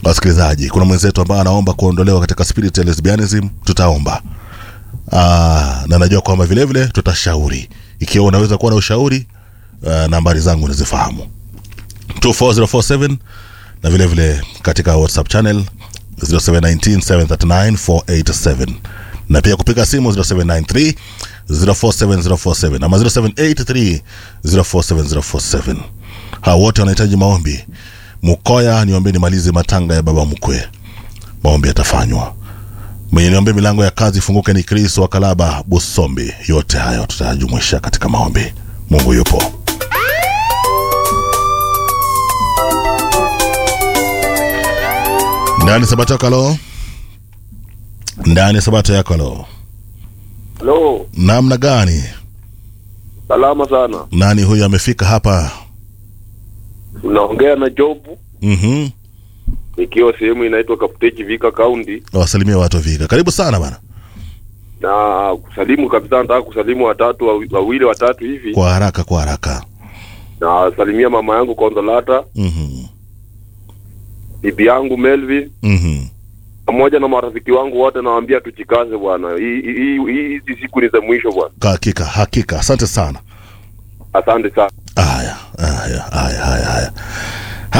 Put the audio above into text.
wasikilizaji kuna mwenzetu ambaye anaomba kuondolewa katika spirit ya lesbianism tutaomba Aa, na najua kwamba vile vile tutashauri ikiwa unaweza kuwa na ushauri uh, nambari zangu nazifahamu 24047 na vile vile katika whatsapp channel 0719739487 na pia kupiga simu 0793 047047 ama 0783 047047 hawa wote wanahitaji maombi mukoya niombe nimalize matanga ya baba mkwe maombi yatafanywa mwenye niombe milango ya kazi ifunguke ni chris wa kalaba busombi yote hayo tutayajumuisha katika maombi mungu yupo ndani sabato yako alo ndani sabato yako alo Halo, namna gani salama sana. nani huyu amefika hapa Unaongea na Job mm-hmm. nikiwa sehemu inaitwa Kaputeji Vika County, wasalimia watu vika karibu sana bana na kusalimu kabisa, nataka kusalimu watatu wawi- wawili watatu hivi, kwa haraka kwa haraka na salimia mama yangu Konsolata, mm-hmm. bibi yangu Melvin Mm-hmm. pamoja na marafiki wangu wote, nawaambia tujikaze bwana. Hii- hii- hii- Hizi siku ni za mwisho bwana. hakika hakika asante sana Asante sana. haya haya haya haya haya